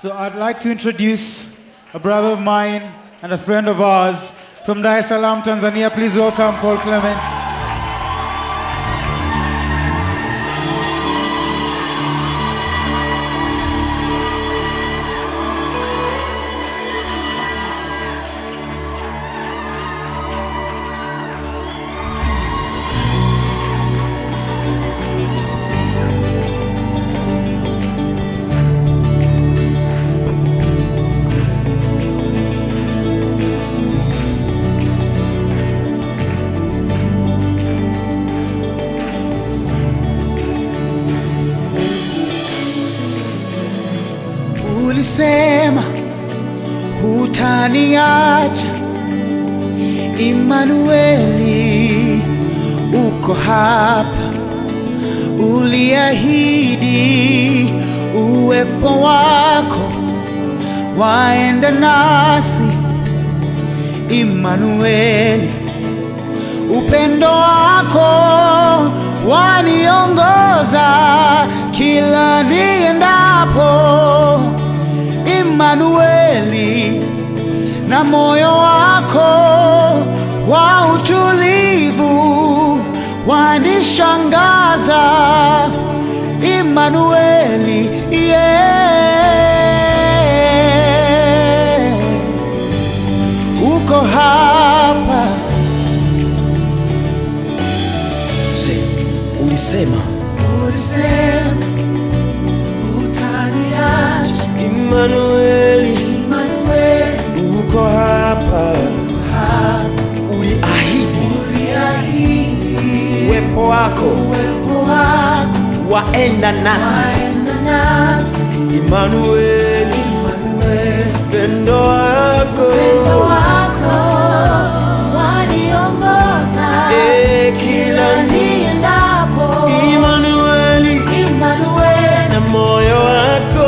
So I'd like to introduce a brother of mine and a friend of ours from Dar es Salaam, Tanzania. Please welcome Paul Clement. Ulisema hutaniacha, Imanueli, uko hapa. Uliahidi uwepo wako waenda nasi, Imanueli, upendo wako waniongoza kila niendapo. Imanueli, na moyo wako wa utulivu wanishangaza. Imanueli, yeah. uko hapa Se, ulisema ulisema utaniacha Imanueli Imanueli, uko hapa, uliahidi uliahidi uwepo wako uwepo wako waenda nasi. waenda nasi. Imanueli, Imanueli, pendo wako upendo wako waniongoza Eh, kila ni niendapo. Imanueli Imanueli, na moyo wako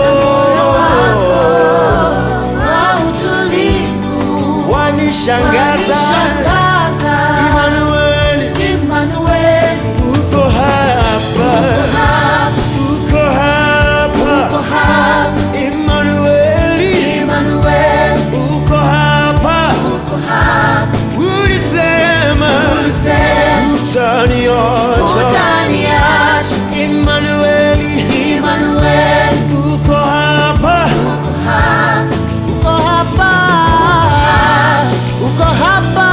wa utulivu wanishangaza. wanishangaza. Imanueli Imanueli, uko hapa, uko hapa. uko hapa. Imanueli Imanueli, uko hapa, uko hapa. ulisema Ulisema utaniacha. utaniacha. Imanueli Imanueli, uko hapa, uko hapa. Uko hapa. Uko hapa.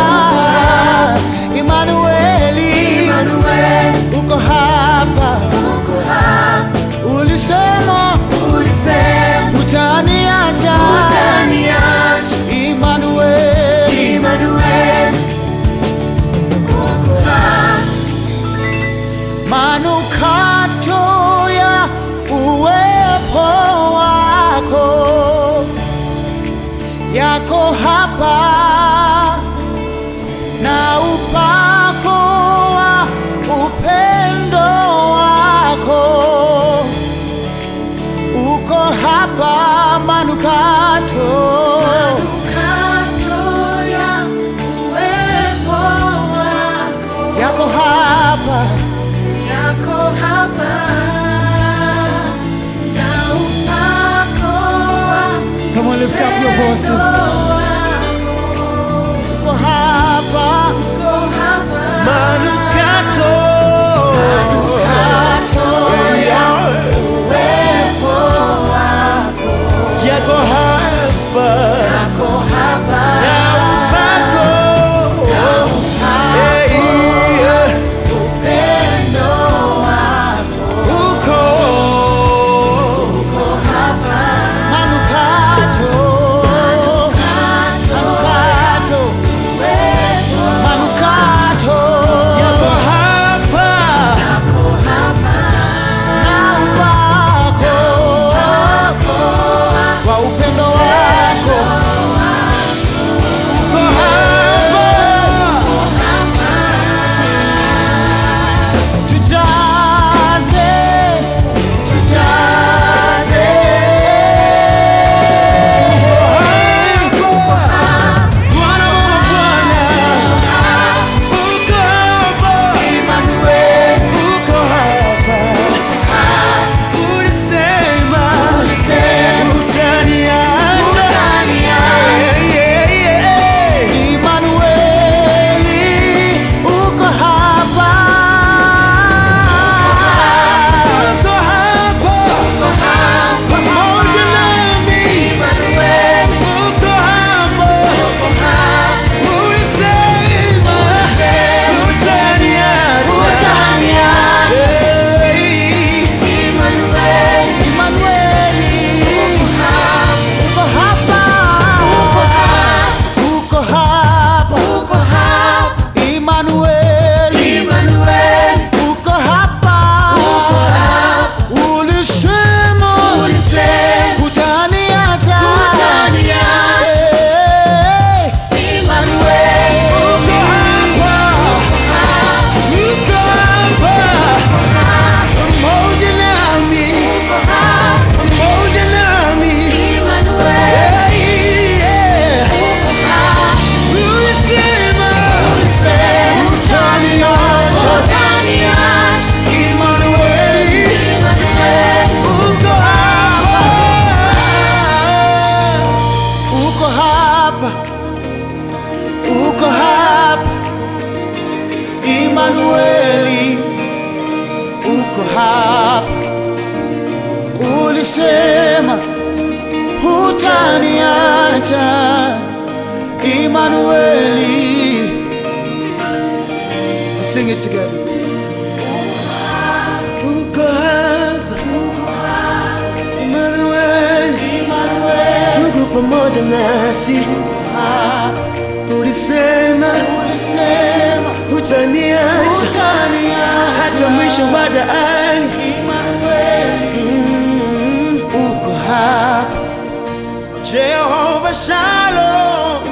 Imanueli, Imanueli, uko hapa. uko hapa, Ulisema ulisema utaniacha. utaniacha. Imanueli, Imanueli, uko hapa, manukato ya uwepo wako yako hapa na upako wa upendo wako uko hapa manukato kato ya uwepo wako yako hapa yako hapa, na upako wa Come on, lift up your voices. wako uko hapa uko hapa, manukato uwepo wako yako hapa yako hapa, na upako Eh, yeah. upendo wako uko uko hapa, manukato manukato uwepo manukato yako hapa ulisema hutaniacha Emmanueli. Sing it together. uko hapa Emmanuel, Mungu pamoja nasi, ulisema Ulisema hutaniacha hutaniacha hata mwisho wa dahari. uko hapa Jehova Shalom,